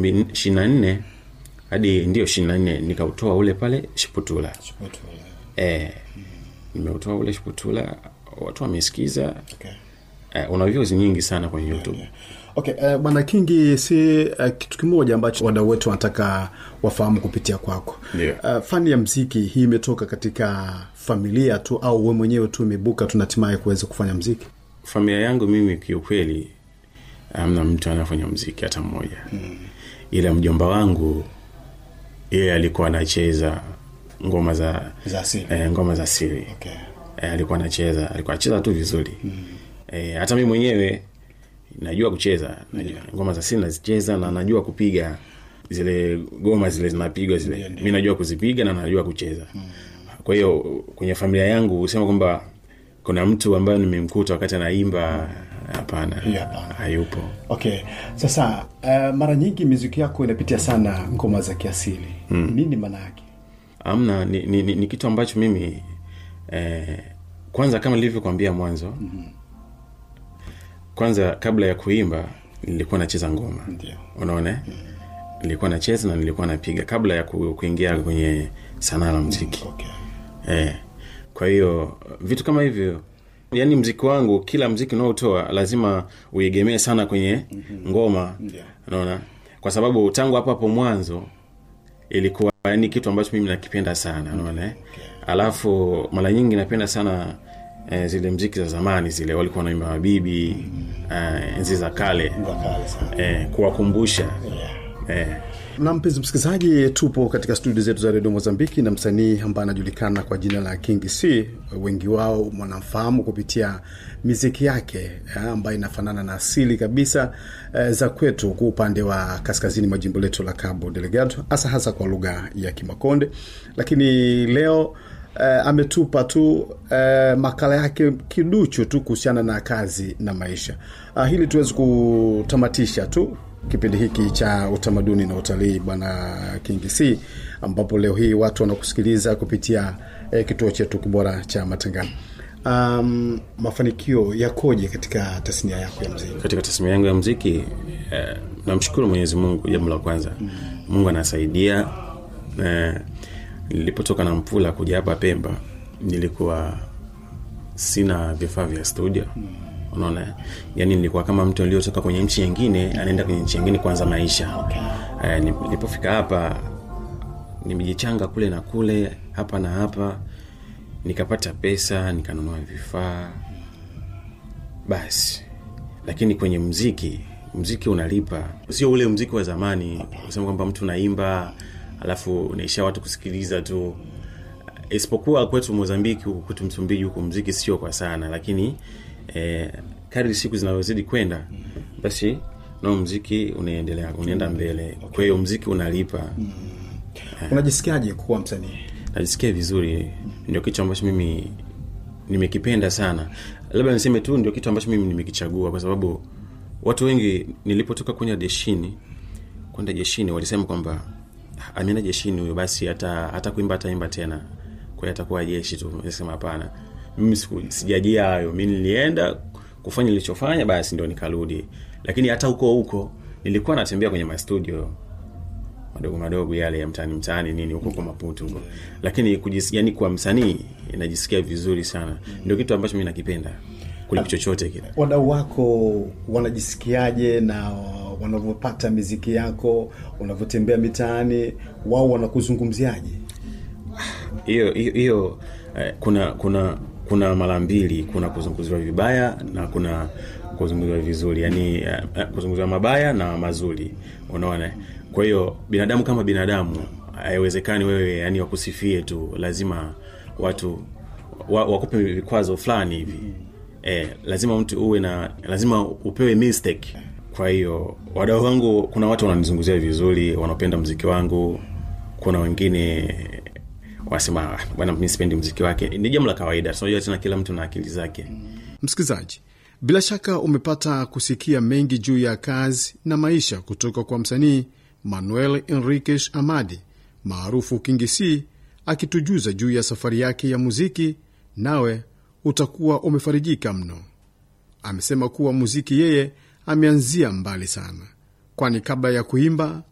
ishirini na nne hadi ndio ishirini na nne nikautoa ule pale Shiputula. E, nimeutoa ule Shiputula, watu wamesikiza. Okay. E, una views nyingi sana kwenye YouTube. Okay, uh, bwana Kingi, si uh, kitu kimoja ambacho wadau wetu wanataka wafahamu kupitia kwako. Ndio. Uh, fani ya mziki hii imetoka katika familia tu au we mwenyewe tu imebuka tu na hatimaye kuweza kufanya mziki? Familia yangu mimi kiukweli, amna mtu anafanya mziki hata mmoja ila mjomba wangu yeye alikuwa anacheza ngoma za Za asili. eh, ngoma za asili Okay. eh, alikuwa anacheza alikuwa anacheza tu vizuri eh, hata mimi mwenyewe najua kucheza najua, ngoma za asili nazicheza na najua kupiga zile goma zile zinapigwa zile mi najua kuzipiga na najua kucheza kwa hiyo kwenye familia yangu husema kwamba kuna mtu ambaye nimemkuta wakati anaimba hapana Hiyo hapana. hayupo Okay, sasa uh, mara nyingi miziki yako inapitia sana ngoma za kiasili mm. nini maana yake? amna ni, ni, ni, ni kitu ambacho mimi eh, kwanza kama nilivyokwambia mwanzo mm-hmm. kwanza kabla ya kuimba nilikuwa nacheza ngoma Ndio. unaona mm-hmm. nilikuwa nacheza na nilikuwa napiga kabla ya ku, kuingia kwenye sanaa la mziki Okay. eh, kwa hiyo vitu kama hivyo yaani mziki wangu kila mziki unaotoa lazima uegemee sana kwenye ngoma Ndio. unaona kwa sababu tangu hapo hapo mwanzo ilikuwa ni kitu ambacho mimi nakipenda sana unaona eh? alafu mara nyingi napenda sana eh, zile mziki za zamani zile walikuwa wanaimba mabibi eh, enzi za kale Ngakale sana. eh, kuwakumbusha eh, na mpenzi msikilizaji tupo katika studio zetu za redio mozambiki na msanii ambaye anajulikana kwa jina la king c wengi wao wanamfahamu kupitia miziki yake eh, ambayo inafanana na asili kabisa eh, za kwetu kwa upande wa kaskazini mwa jimbo letu la cabo delegado hasa hasa kwa lugha ya kimakonde lakini leo eh, ametupa tu eh, makala yake kiduchu tu kuhusiana na kazi na maisha ah, hili tuwezi kutamatisha tu kipindi hiki cha utamaduni na utalii bwana kingc ambapo leo hii watu wanakusikiliza kupitia eh, kituo chetu kibora cha matangano um, mafanikio yakoje katika tasnia yako ya mziki katika tasmia yangu ya mziki eh, namshukuru mwenyezi mungu jambo la kwanza mungu anasaidia eh, nilipotoka na mpula kuja hapa pemba nilikuwa sina vifaa vya studio unaona yani nilikuwa kama mtu aliotoka kwenye nchi nyingine anaenda kwenye nchi nyingine kuanza maisha eh, nilipofika hapa nimejichanga kule na kule hapa na hapa nikapata pesa nikanunua vifaa basi lakini kwenye mziki mziki unalipa sio ule mziki wa zamani kusema kwamba mtu unaimba alafu unaisha watu kusikiliza tu isipokuwa kwetu mozambiki huku kwetu msumbiji huku mziki sio kwa sana lakini eh, kadri siku zinavyozidi kwenda basi nao mziki unaendelea unaenda mbele kwa hiyo mziki unalipa unajisikiaje kuwa msanii najisikia vizuri ndio kitu ambacho mimi nimekipenda sana labda niseme tu ndio kitu ambacho mimi nimekichagua kwa sababu watu wengi nilipotoka kwenda jeshini kwenda jeshini walisema kwamba ameenda jeshini huyo basi hata hata kuimba ataimba tena kwa hiyo atakuwa jeshi tu nisema hapana mimi siku- sijajia hayo mi nilienda kufanya nilichofanya basi ndio nikarudi lakini hata huko huko nilikuwa natembea kwenye mastudio madogo madogo yale ya mtaani mtaani nini huko kwa maputo huko lakini kujis, yani kwa msanii najisikia vizuri sana ndio kitu ambacho mi nakipenda kuliko chochote kile wadau wako wanajisikiaje na wanavyopata miziki yako unavyotembea mitaani wao wanakuzungumziaje hiyo hiyo hiyo eh, kuna kuna kuna mara mbili kuna kuzungumziwa vibaya na kuna kuzungumziwa vizuri yani eh, eh, kuzungumziwa mabaya na mazuri unaona kwa hiyo binadamu kama binadamu haiwezekani wewe yani wakusifie tu lazima watu wa, wakupe vikwazo fulani hivi eh, lazima mtu uwe na lazima upewe mistake kwa hiyo wadau wangu kuna watu wananizunguzia vizuri wanapenda mziki wangu kuna wengine wasema "Ah, bwana mi sipendi mziki wake ni jambo la kawaida tunajua tena kila mtu na akili zake msikilizaji bila shaka umepata kusikia mengi juu ya kazi na maisha kutoka kwa msanii manuel enriquez amadi maarufu kingisi akitujuza juu ya safari yake ya muziki nawe utakuwa umefarijika mno amesema kuwa muziki yeye ameanzia mbali sana kwani kabla ya kuimba